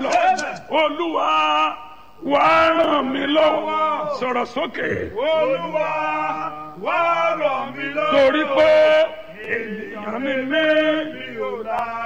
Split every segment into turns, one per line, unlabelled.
lọ olúwa wàá ràn mí lọ́wọ́ sọ̀rọ̀ sókè
Olúwa wá ràn mí lọ́wọ́.
torí pé ènìyàn mi ní
mi ò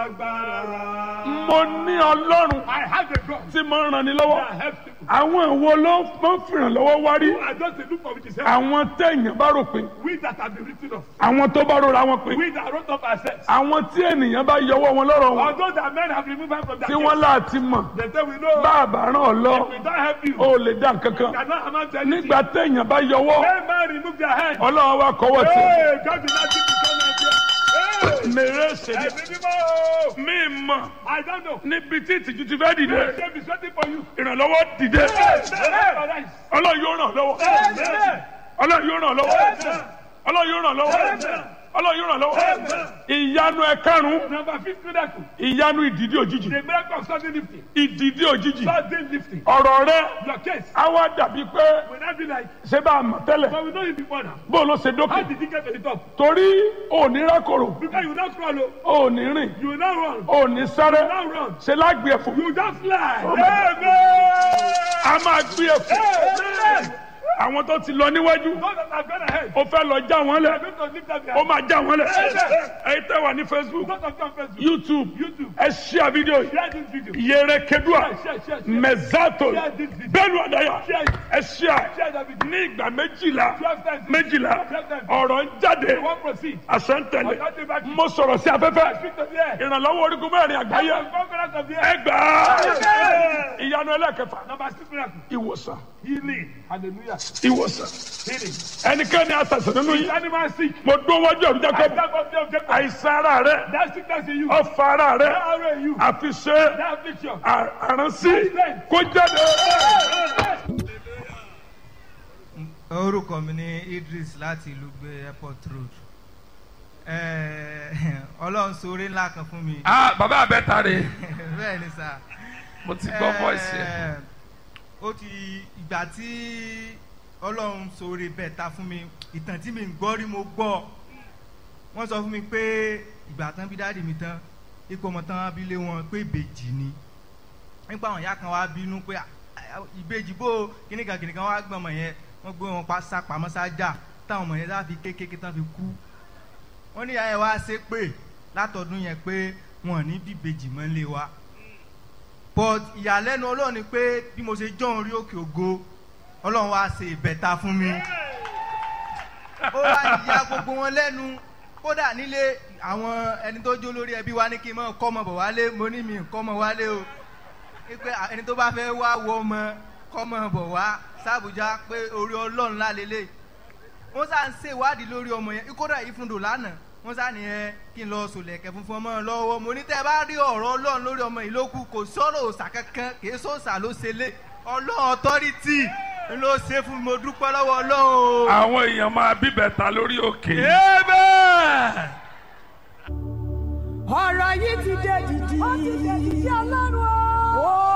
lágbára.
mo ní ọlọ́run
I have a God
tí mo ń ràn ní lọ́wọ́
that helps people.
àwọn ìwo ló máa ń fìràn lọ́wọ́ wá rí
I just dey look for which is help.
àwọn téèyàn bá rò pé
We that have been written off.
àwọn tó bá rora wọn pé
We that wrote up ourselves.
àwọn tí ènìyàn bá yọwọ́ wọn lọ́rọ̀ wọn
Although that men have removed us from that
tí wọ́n láti mọ̀
case, they say we know.
bá a bá ràn ọ́ lọ
If we don't help you,
ó lè dá nǹkan kan
cannot amount to anything.
nígbà téèyàn bá yọwọ́
When man remove their hand.
ọlọ́run wa kọ́wọ́ tì
Hey, God did not give you so much. Hey,
mèrè ṣèlè
ẹ̀mí mímọ́.
mí mọ̀
I don't know.
níbi tí ìtìjú ti fẹ́ dìde
Shame is waiting for you.
ìrànlọ́wọ́ dìde
Amen.
ọlọ́run yóò ràn lọ́wọ́
Amen.
ọlọ́run yóò ràn lọ́wọ́ ọlọ́run yóò ràn lọ́wọ́ ọlọ́run yóò ràn lọ́wọ́ ìyanu ẹ̀karùn-ún
Number fifth miracle.
ìyanu ìdìdí òjijì
The miracle of sudden lifting.
ìdìdí òjijì
Sudden lifting.
ọ̀rọ̀ rẹ
Your case
á wá dàbí pé
will not be like,
ṣé bá a mọ̀ tẹ́lẹ̀
but we know you before now.
bó ló ṣe
How
dókè
did you get to the top?
torí òní rákòrò
Because you will not crawl, oh.
òní rìn
you will not run,
òní sáré
you will not run.
ṣe lágbè ẹ̀fọ́
You just fly.
Oh,
Amen.
a máa gbé ẹ̀fọ́
Amen.
àwọn tó ti lọ níwájú
God that have gone ahead.
ó fẹ́ lọ já wọn
You
lẹ̀
are going to lift up your
ó
hand.
máa já wọn lẹ̀
Amen.
ẹ̀yin tẹ́ wà ní facebook
God of confess.
youtube
YouTube.
ẹ ṣíà fídíò yìí
Share this video.
yẹrẹ kedua
Share, share, share, share.
mẹzato
Share this video.
bẹ́ẹ̀ni ọdaya
Share it.
ẹ ṣíà
Share that video.
ní ìgbà méjìlá
Twelve times.
méjìlá
Twelve times.
ọ̀rọ̀ ń jáde
You won't proceed.
àṣẹ ń tẹ̀lé
Ọ̀dọ́ ti bá kí.
mo sọ̀rọ̀ sí afẹ́fẹ́
Speak to the air.
ìrànlọ́wọ́ orígun mẹ́rin àgbáyé
The conquerors of the air.
ẹgbàá
Amen.
ìyanu ẹlẹ́kẹfà
Number six miracle.
ìwòsàn
Healing. Hallelujah.
ìwòsàn
Healing.
ẹnikẹ́ni àṣàṣàn nínú
Is
yìí
animal sick?
mo dún wájú ọ̀run
I
jákèjì
stand up there, Jacob.
àìsàn ara rẹ
That sickness in you.
ọfà ara rẹ
That arrow in you.
àfiṣe
That affliction.
àránsí kó jáde.
orúkọ mi ní idris láti ìlú gbé airport road Eh, ọlọ́run sóore ńlá kan fún mi
ah bàbá abẹ́ta rè
bẹ́ẹ̀ ni sà
mo ti gbọ́ voice yẹn.
Eh, ó ti ìgbà tí ọlọ́run sóore bẹ́ẹ̀ ta fún mi ìtàn tí mi ń gbọ́ rí mo gbọ́ wọ́n sọ fún mi pé ìgbà tán bí dáàdì mi tán ipò ọmọ tán bí lé wọn pé ìbejì ni nípa àwọn ìyá kan wá bínú pé "Ah, ah, ìbejì bó kíníkan kíníkan wá gbọ́n ọmọ yẹn wọ́n gbé wọn pa sápamọ́ sájà táwọn ọmọ yẹn láfi kékeré tán fi kú wọ́n ní ìyá yẹn wá ṣe pé látọdún yẹn pé wọn ò ní bí ìbejì mọ́ lé wa but ìyàlẹ́nu ọlọ́run ni pé bí mo ṣe jọ́ orí òkè ògo ọlọ́run wá ṣe ìbẹ̀ta fún mi ó wá ya gbogbo wọn lẹ́nu kódà nílé àwọn ẹni tó jó lórí ẹbí wa ní kí n mọ̀ kọ́ ọmọ bọ̀ wálé mo ní mi kọ́ ọmọ wálé o pé ẹni tó bá fẹ́ wá wọ ọmọ kọ́ ọmọ bọ̀ wá sábùjá pé orí ọlọ́run lálélẹ̀ wọ́n sá ń ṣèwádìí lórí ọmọ yẹn kódà ìfúndò lánàá wọ́n sá nìyẹn kí n lọ sòlẹ̀kẹ̀ funfun ọmọ lọ́wọ́ mo ní tẹ́ ẹ bá rí ọ̀rọ̀ ọlọ́run lórí ọmọ yìí ló kù kò sọ̀rọ̀ òòsà kankan kì í sọ̀sà ló ṣe lé ọlọ́run ọ̀tọ́rìtì ló ṣe fún mi mo dúpẹ́ lọ́wọ́ ọlọ́run o.
àwọn èèyàn máa bíbẹ̀ta lórí òkè.
ọ̀rọ̀ yìí ti dé dìdì. ó ti dé dìdì ọlọ́run o. ó